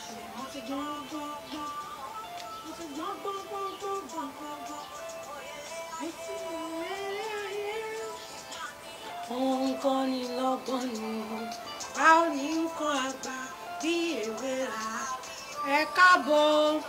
mo ti gbọ́n gbọ́n gbọ́n mo ti gbọ́n gbọ́n gbọ́n gbọ́n gbọ́n gbọ́n gbọ́n etí rẹ̀ ayé òun kọ́ ni lọ́gbọ́n ni a ò ní nǹkan àgbà bí èwe rà ẹ káàbọ̀.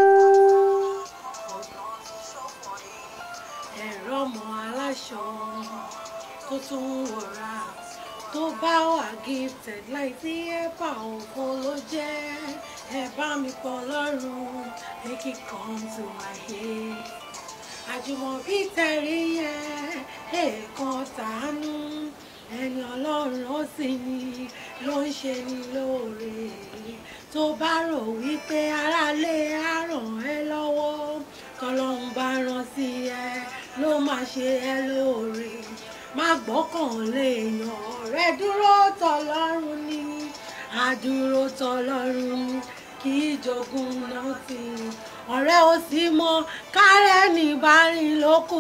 ẹ̀rọ ọmọ aláṣọ tó tún wọ̀ra tó bá wà gifted láì tí ẹ bá òfo ló jẹ́ ẹ bá mi pọ̀ lọ́rùn make it come to my head. àjùmọ̀bí tẹ̀rí yẹn èèkan tàánú ẹni ọlọ́run ó sì ní ló ń ṣe ní lóore tó bá rò wípé aráalé á ràn ẹ́ lọ́wọ́ tọ́lọ́run bá rán sí ẹ ló máa ṣe ẹ́ lóore má gbọ́kàn lé èèyàn ọ̀rẹ́ dúró tọ́lọ́run ní àdúró tọ́lọ́run ní kì í jogún náà sí i ọ̀rẹ́ ò sí mọ́ kárẹ́ ní ìbárin ló kù.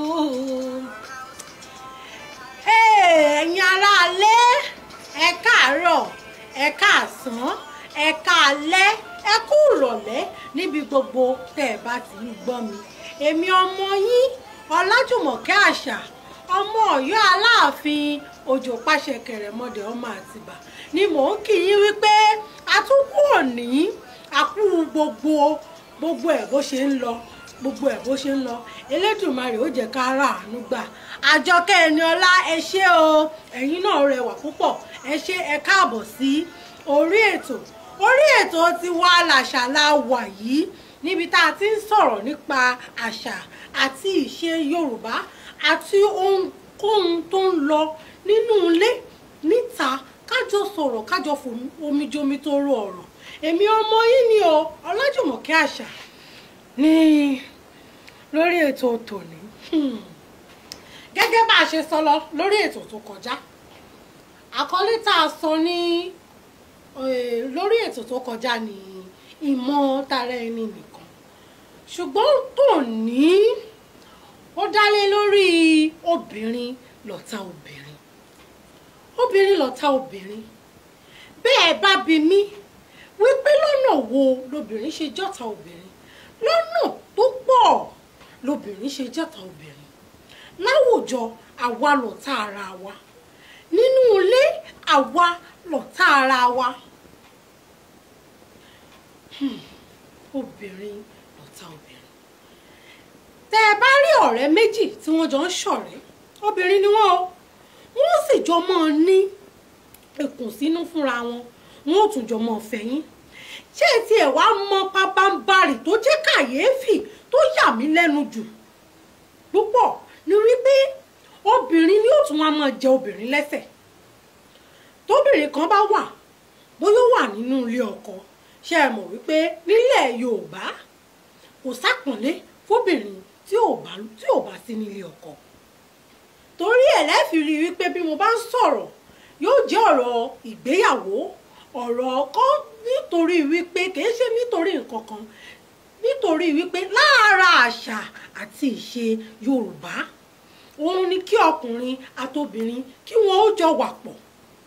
ẹ̀yin aráalé ẹ káàárọ̀ ẹ káàsán ẹ káalẹ́ ẹ kú ìrọ̀lẹ́ níbi gbogbo tẹ́ ẹ bá ti ń gbọ́ mi èmi ọmọ yín ọlájùmọ̀kẹ́ àṣà ọmọ ọ̀yọ́ aláàfin òjò pàṣẹ kẹrẹmọdé ọmọ àtìbà ni mò ń kí yín wípé àtúnkù òní àkú gbogbo gbogbo ẹ̀ bó ṣe ń lọ gbogbo ẹ̀ bó ṣe ń lọ elédùnmarè ó jẹ́ ká ra àánú gbà àjọkẹ́ ẹni ọlá ẹ ṣé o ẹ̀yin náà rẹwà púpọ̀ ẹ ṣé ẹ káàbọ̀ sí orí ètò orí ètò ti wá làṣà la wà yìí níbi tá a ti ń sọ̀rọ̀ nípa àṣà àti ìṣe Yorùbá àti ohunkóhun tó ń lọ nínú ilé níta kájọ sọ̀rọ̀ kájọ fomijomi tó rọ ọ̀rọ̀ èmi ọmọ yín ni o Ọlájùmọ̀kẹ́ àṣà ní lórí ètò tòní gẹ́gẹ́ bá a ṣe sọ lọ lórí ètò tó kọjá àkọlé tá a sọ ní lórí ètò tó kọjá ní ìmọ̀ tara ẹni nìkan ṣùgbọ́n tòní ó dálé lórí obìnrin lọ̀tá obìnrin obìnrin lọ̀tá obìnrin bẹ́ẹ̀ bá bi mí wípé lọ́nà wo lobìnrin ṣe jọ́ta obìnrin lọ́nà tó pọ̀ lobìnrin ṣe jọ́ta obìnrin láwùjọ àwa lọ̀tá ara wa nínú ilé àwa lọ̀tá ara wa obìnrin lọ̀tá obìnrin tẹ́ ẹ bá rí ọ̀rẹ́ méjì tí wọ́n jọ ń ṣọ̀rẹ́ obìnrin ni wọ́n o wọ́n sì jọ mọ́ ọ ní ìkùnsínú fúnra wọn wọn ò tún jọ mọ́ ọ fẹ̀yìn ṣé ti ẹ̀ wá mọ pabambarì tó jẹ́ kàyéfì tó yà mí lẹ́nu jù púpọ̀ ni wípé obìnrin ni ó tún wá máa jẹ obìnrin lẹ́sẹ̀ tóbìnrin kan bá wà bóyá ó wà nínú ilé ọkọ ṣe é mọ̀ wípé nílẹ̀ Yorùbá kò sápọ̀nlé fóbìnrin tí ò bá tí ò bá sí nílé ọkọ torí ẹ̀ lẹ́fì rí wípé bí mo bá ń sọ̀rọ̀ yóò jẹ́ ọ̀rọ̀ ìgbéyàwó ọ̀rọ̀ ọkọ nítorí wípé kìí ṣe nítorí nǹkan kan nítorí wípé lára àṣà àti ìṣe Yorùbá òun ni kí ọkùnrin àtobìnrin kí wọn ó jọ wà pọ̀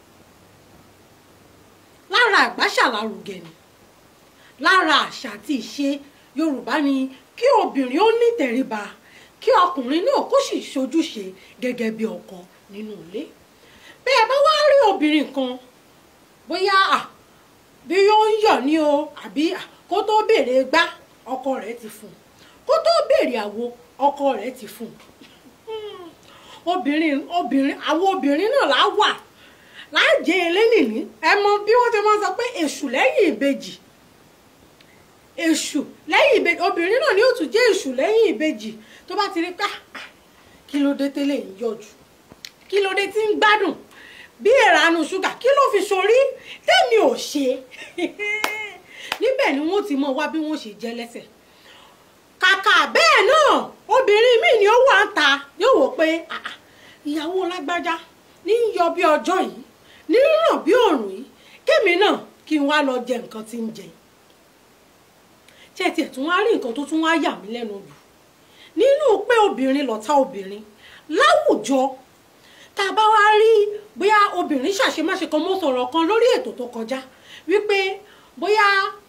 lára àgbàṣàlárugẹ ni lára àṣà àti ìṣe Yorùbá ni kí obìnrin ó ní ìtẹríba kí ọkùnrin náà kó sì ṣojúṣe gẹ́gẹ́ bí ọkọ nínú ilé bẹ́ẹ̀ bá wá rí obìnrin kan bóyá bí yóò ń yọ̀ ní o àbí kó tó béèrè gbá ọkọ rẹ̀ ti fún un kó tó béèrè àwo ọkọ rẹ̀ ti fún un obìnrin obìnrin àwọn obìnrin náà lá wà láàjẹ elénìní ẹ mọ bí wọ́n ti máa sọ pé èṣù lẹ́yìn ìbejì èṣù lẹ́yìn ìbejì obìnrin náà ni ó tún jẹ́ èṣù lẹ́yìn ìbejì tó bá ti rí pé kí ló dé tẹ́lẹ̀ ń yọjú kí ló dé tí ń gbádùn bí ìranu ṣúgà kí ló fi sórí tẹ́mi ò ṣe níbẹ̀ ni wọ́n ti mọ wá bí wọ́n ṣe jẹ́ lẹ́sẹ̀ kàkà bẹ́ẹ̀ náà obìnrin míì ni ó wà ń ta yóò wò pé ìyàwó lágbájá ní í yọ bí ọjọ́ yìí ní ríràn bí òòrùn yìí kémi náà kí n wá lọ jẹ nǹkan tí ń jẹ ṣé tiẹ̀ tún wá rí nǹkan tó tún wá yà mí lẹ́nu jù nínú pé obìnrin lọ̀tá obìnrin láwùjọ tá a bá wá rí bóyá obìnrin ṣàṣemáṣe kan mọ́ sọ̀rọ̀ kan lórí ètò tó kọjá wípé bóyá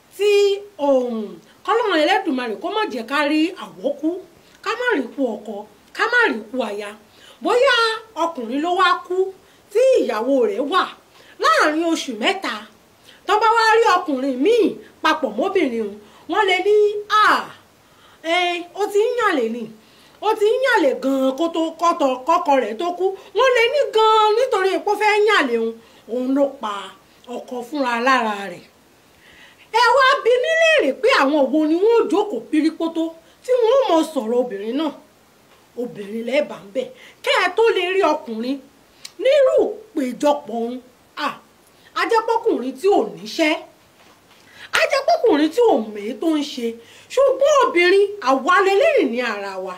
Elédùmarè kó má jẹ́ ká rí àwọ́kú ká má rí ikú ọkọ ká má rí ikú aya bóyá ọkùnrin ló wá kú tí ìyàwó rẹ̀ wà láàrin oṣù mẹ́ta tó bá wá rí ọkùnrin míì papọ̀ mọ́bìnrin òun wọ́n lè ní à ẹ ó ti ń yàlè ni ó ti ń yàlè gan-an kó tó kọ́tọ̀ kọ́kọ rẹ̀ tó kú wọ́n lè ní gan-an nítorí pé ó fẹ́ yàlè òun òun ló pa ọkọ fúnra lára rẹ̀ ẹ wá bi mí léèrè pé àwọn wo ni wọ́n jókòó pírípótó tí wọ́n mọ sọ̀rọ̀ obìnrin náà obìnrin lẹ́ẹ̀bà ń bẹ̀ kẹ́ ẹ tó lè rí ọkùnrin nírú péjọpọ̀ òun ajẹ́pọ̀kùnrin tí ò níṣẹ́ ajẹ́pọ̀kùnrin tí ò mèé tó ń ṣe ṣùgbọ́n obìnrin àwa lélẹ́rìn ní ara wa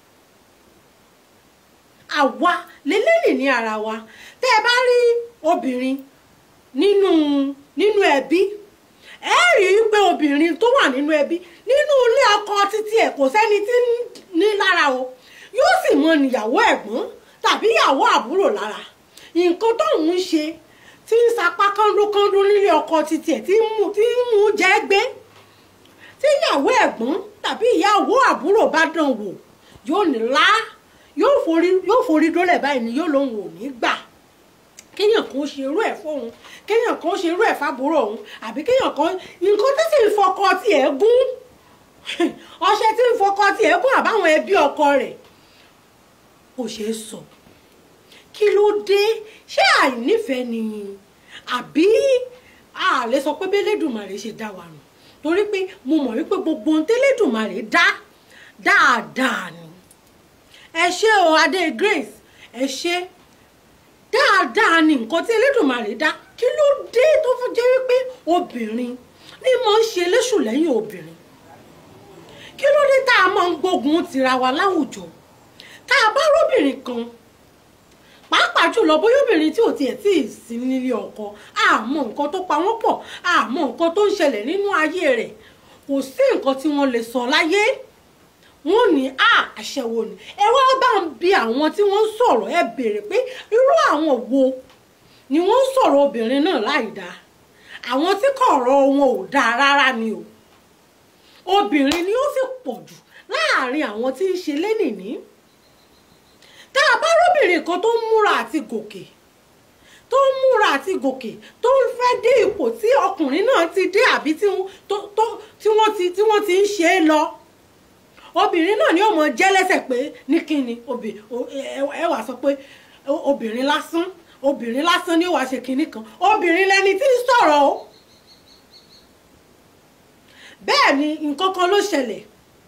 àwa lélẹ́rìn ní ara wa tẹ́ ẹ bá rí obìnrin nínú nínú ẹbí ẹ rí i pé obìnrin tó wà nínú ẹbí nínú ilé ọkọ títí ẹ̀ kò sẹ́ni tí ń ní lára o yóò sì mọ níyàwó ẹ̀gbọ́n tàbí ìyàwó àbúrò lára nǹkan tóun ń ṣe tí ń sapá kándókándó nílé ọkọ títí ẹ̀ tí ń mú tí ń mú jẹ́ gbé tí ìyàwó ẹ̀gbọ́n tàbí ìyàwó àbúrò bá dán wò yóò ní lá yóò forí yóò forí dólẹ̀ báyìí ni yóò lóun ò ní gbà kéèyàn kan ṣe irú ẹ̀ fóun kéèyàn kan ṣe irú ẹ̀ fábúrò òun àbí kéèyàn kan nǹkan tí sì ń fọkọ tiẹ̀ gún ọṣẹ tí ń fọkọ tiẹ̀ gún àbáwọn ẹbí ọkọ rẹ̀ kò ṣeé sọ kí ló dé ṣé àìnífẹ̀ẹ́ ni àbí a lè sọ pé bẹ́lẹ́dùmarè ṣe dá wa nù torí pé mo mọ̀ wípé gbogbo ohun tẹ́lẹ́dùmarè dá dáadáa ni ẹ ṣé o adé Grace ẹ ṣé dáadáa ni nǹkan tí Elédùmarè dá kí ló dé tó fi jẹ́ wípé obìnrin ni mo ń ṣe léṣù lẹ́yìn obìnrin kí ló dé tá a máa ń gbógun tira wa láwùjọ tá a bá róbìnrin kan pàápàá jùlọ bóyá obìnrin tí ò tiẹ̀ tí ì sí nílé ọkọ àmọ́ nǹkan tó pa wọ́n pọ̀ àmọ́ nǹkan tó ń ṣẹlẹ̀ nínú ayé rẹ̀ kò sí nǹkan tí wọ́n lè sọ láyé wọ́n ní à àṣẹwò ni ẹ wá bá ń bi àwọn tí wọ́n ń sọ̀rọ̀ ẹ béèrè pé irú àwọn wo ni wọ́n ń sọ̀rọ̀ obìnrin náà láì dáa àwọn tí kọ̀rọ̀ wọn ò dáa rárá ni o obìnrin ni ó sì pọ̀ jù láàrin àwọn tí ń ṣe lénìní tá a bá róbìnrin kan tó ń múra àti gòkè tó ń múra àti gòkè tó ń fẹ́ dé ipò tí ọkùnrin náà ti dé àbí tí wọ́n ti tí wọ́n ti ń ṣe é lọ obìnrin náà ni ó mọ jẹ́ lẹ́sẹ̀ pé ní kíni ẹ wàá sọ pé obìnrin lásán obìnrin lásán ni ó wàá ṣe kinní kan obìnrin lẹni tí ń sọ̀rọ̀ o bẹ́ẹ̀ ni nǹkan kan ló ṣẹlẹ̀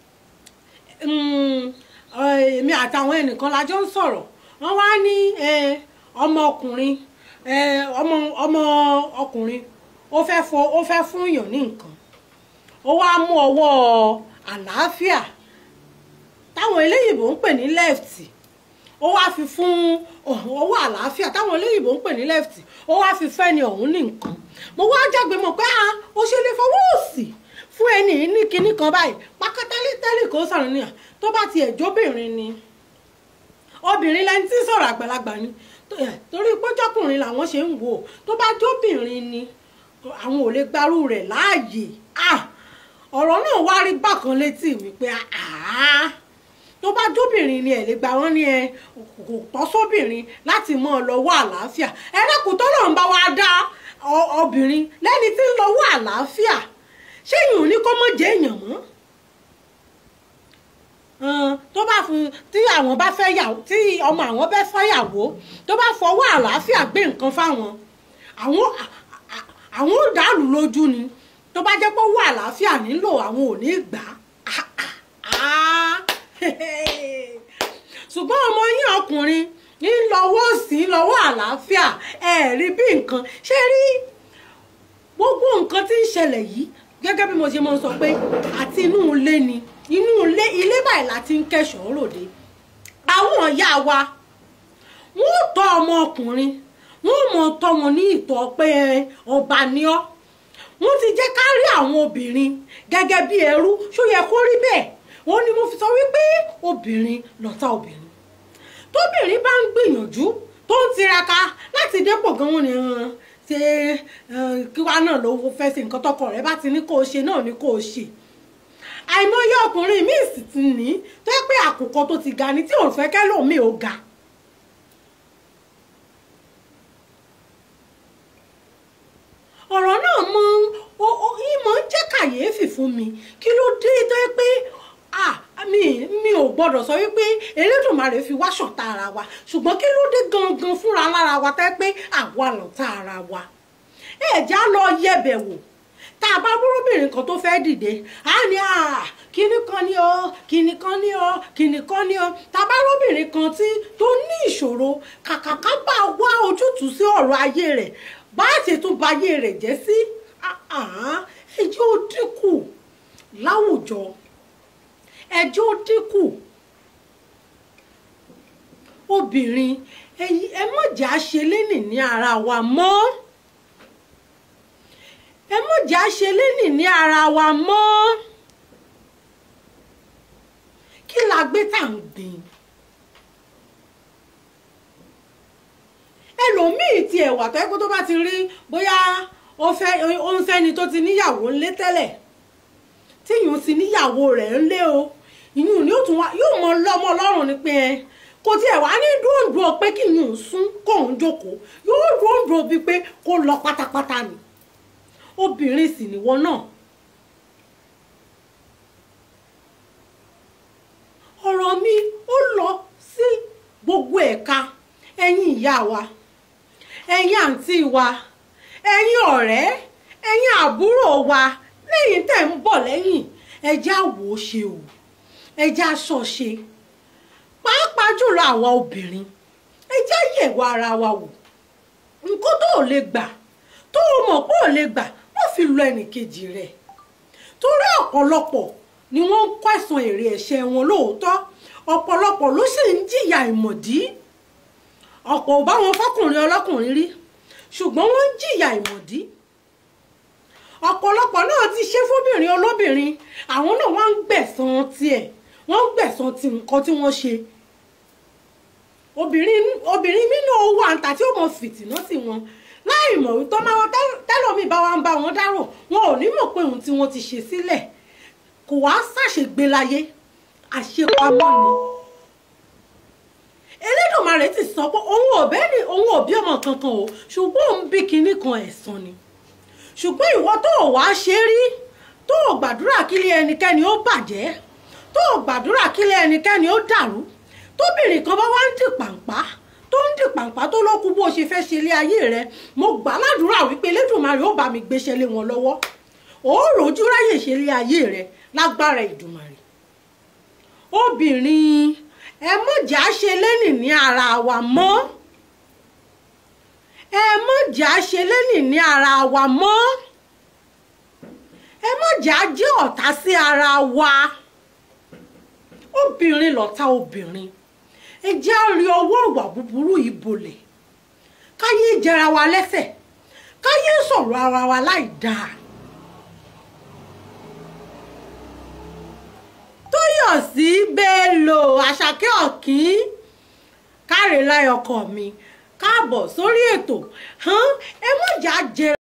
èmi àtàwọn ẹnìkan la jọ ń sọ̀rọ̀ wọ́n wá ní ọmọ ọkùnrin ọmọ ọmọ ọkùnrin ó fẹ́ fọ ó fẹ́ fún èèyàn ní nǹkan ó wá mú ọwọ́ àlàáfíà táwọn eléyìnbó ń pè ní left ó wá fi fún ọwọ́ àlàáfíà táwọn eléyìnbó ń pè ní left ó wá fi fẹ́ni ọ̀hún ní nǹkan mo wá jágbe mọ̀ pé ah ó ṣe lè fọwọ́ òsì fún ẹni ní kinní kan báyìí pákátálítẹ́lì kò sọ̀rọ̀ níyà tó bá tiẹ̀ jóbìnrin ni obìnrin lẹni tí sọ̀rọ̀ àgbàlagbà ni torí pójọ́kùnrin làwọn ṣe ń wò tó bá jóbìnrin ni àwọn ò lè gbarú rẹ̀ láàyè ọ̀rọ̀ náà wá rí bákan létí mi pé tó bá jóbìnrin ni ẹ̀ lè gba wọ́n ní ẹ kò tọ́ sóbìnrin láti mọ́ ọ lọ́wọ́ àlàáfíà ẹ̀rẹ́kùn tó lọ́n bá wa dá obìnrin lẹ́ni tí ń lọ́wọ́ àlàáfíà ṣé yìí ò ní kó mọ̀ jẹ́ èèyàn mọ́ tó bá fún tí àwọn bá fẹ́ yàwó tí ọmọ àwọn bẹ́ fẹ́yàwó tó bá fọwọ́ àlàáfíà gbé nǹkan fáwọn àwọn àwọn ò dàlú lójú ni tó bá jẹ́ pé owó àlàáfíà nílò àwọn ò ní gbà á ṣùgbọ́n ọmọ yín ọkùnrin ń lọ́wọ́ sí lọ́wọ́ àlàáfíà ẹ̀ rí bí nǹkan ṣé rí gbogbo nǹkan tí ń ṣẹlẹ̀ yìí gẹ́gẹ́ bí mo ṣe máa ń sọ pé àti inú ilé ni inú ilé ilé báyìí láti ń kẹ́ṣọ̀ọ́ ròde àwọn ìyá wa wọ́n tọ́ ọmọ ọkùnrin wọ́n mọ̀ tọ́ wọn ní ìtọ́ pé ọba ni ọ́ wọ́n ti jẹ́ ká rí àwọn obìnrin gẹ́gẹ́ bí ẹrú ṣó yẹ kó rí bẹ́ẹ̀ wọ́n ní mo fi sọ wípé obìnrin lọ̀tá obìnrin tóbìnrin bá ń gbìyànjú tó ń tiraka láti dépò gan wọn ni ṣe kíwá náà ló fẹ́ ṣe nǹkan tọkọ rẹ bá ti ní kó o ṣe náà ni kó o ṣe àìmọye ọkùnrin míì sì ti ní tó yẹ pé àkùkọ tó ti ga ni tí òun fẹ́ kẹ́lòmíì ó ga. ọ̀rọ̀ náà mọ ìmọ̀ ń jẹ́ kàyéfì fún mi kí ló dé tó yẹ pé mi mi ò gbọ́dọ̀ sọ wípé Elédùmarè fi wá ṣọ̀tá ara wa ṣùgbọ́n kí ló dé gangan fúnra lára wa tẹ́ pé àwa lọ̀tá ara wa ẹ̀já lọ yẹ̀bẹ̀ wò tá a bá búrúbìnrin kan tó fẹ́ dìde á ní à kíní kan ní ọ kíní kan ní ọ kíní kan ní ọ tá a bá rúbìnrin kan tí tó ní ìṣòro kàkàká bá wá ojútùú sí ọ̀rọ̀ ayé rẹ̀ bá a ṣe tún ba ayé rẹ̀ jẹ́ sí ẹjọ́ ó dínkù láwùjọ ẹjọ́ ó dínkù obìnrin ẹ mọ̀jà ṣe lénìí ní ara wa mọ́ ẹ mọ̀jà ṣe lénìí ní ara wa mọ́ kí la gbé tá à ń gbìn ẹlòmíì ti ẹ̀wà tó yẹ kó tó bá ti rí bóyá ó fẹ́ ó ń fẹ́ni tó ti níyàwó ńlé tẹ́lẹ̀ tí ìyún ti níyàwó rẹ̀ ńlé o ìyún ni yóò mọ lọ́mọ lọ́rùn ni pé ẹ kò tiẹ̀ wá ní dúndùn pé kí ìyún sún kóun jókòó yóò dúndùn bíi pé kó lọ pátápátá ni obìnrin sì nìwọ náà ọ̀rọ̀ mi ó lọ sí gbogbo ẹ̀ka ẹ̀yin ìyá wa ẹ̀yin àǹtí wa ẹ̀yin ọ̀rẹ́ ẹ̀yin àbúrò wa lẹ́yìn tẹ̀ ń bọ̀ lẹ́yìn ẹjẹ́ àwò ṣe o ẹjẹ́ aṣọ ṣe pàápàá jùlọ àwa obìnrin ẹjẹ́ yẹ̀wò ara wa wò nǹkan tó ò lè gbà tó o mọ̀ pé ò lè gbà wọ́n fi lọ ẹnìkejì rẹ̀ torí ọ̀pọ̀lọpọ̀ ni wọ́n ń kẹsàn èrè ẹ̀ṣẹ̀ wọn lóòótọ́ ọ̀pọ̀lọpọ̀ ló sì ń jìyà ìmọ̀dí ọ̀pọ̀ ò bá wọn fọkùnrin ọlọ́kùnrin rí ṣùgbọ́n wọ́n ń jìyà ìmọ̀dí ọ̀pọ̀lọpọ̀ náà ti ṣe fóbìnrin olóbìnrin àwọn náà wọ́n ń gbẹ̀san tiẹ̀ wọ́n ń gbẹ̀san ti nǹkan tí wọ́n ṣe obìnrin obìnrin mi náà wà ń ta tí ó mọ fìtìná sí wọn láì mọ̀ wípé máa tẹ́lọ̀mí bá wa ń bá wọn dárò wọn ò ní mọ̀ pé ohun tí wọ́n ti ṣe sílẹ̀ kò wá ṣàṣègbè láyé àṣepamọ́ ni Elédùmarè ti sọ pé òun ò bẹ́ẹ̀ ni òun ò bí ọmọ kankan o ṣùgbọ́n òun bí kinní kan ẹ̀san ni ṣùgbọ́n ìwọ tó o wá ṣe rí tó o gbàdúrà kílé ẹnikẹ́ni ó bàjẹ́ tó o gbàdúrà kílé ẹnikẹ́ni ó dàrú tóbìnrin kan bá wá ń dì pàǹpá tó ń dì pàǹpá tó lókun bó o ṣe fẹ́ ṣe ilé ayé rẹ mo gbà ládùúrà wípé Elédùmarè ó bá mi gbéṣẹ́ lé wọn lọ́wọ́ ó rojú ráyè ṣe ilé ayé rẹ lágbára Ìdùmarè obìnrin ẹ mọ̀jà ṣe lẹ́nì ní ara wa mọ́ ẹ mọ̀jà ṣe lẹ́nì ní ara wa mọ́ ẹ mọ̀jà jẹ́ ọ̀tá sí ara wa obìnrin lọ̀tá obìnrin ẹ jẹ́ rí ọwọ́ ìwà búburú yìí bolẹ̀ káyé jẹra wa lẹ́sẹ̀ káyé sọ̀rọ̀ ara wa láì dáa. tóyọ̀sí bello àṣàkẹ́ ọ̀kín káre láyọkọ mi káàbọ̀ sórí ètò ẹ mọ̀jà jẹ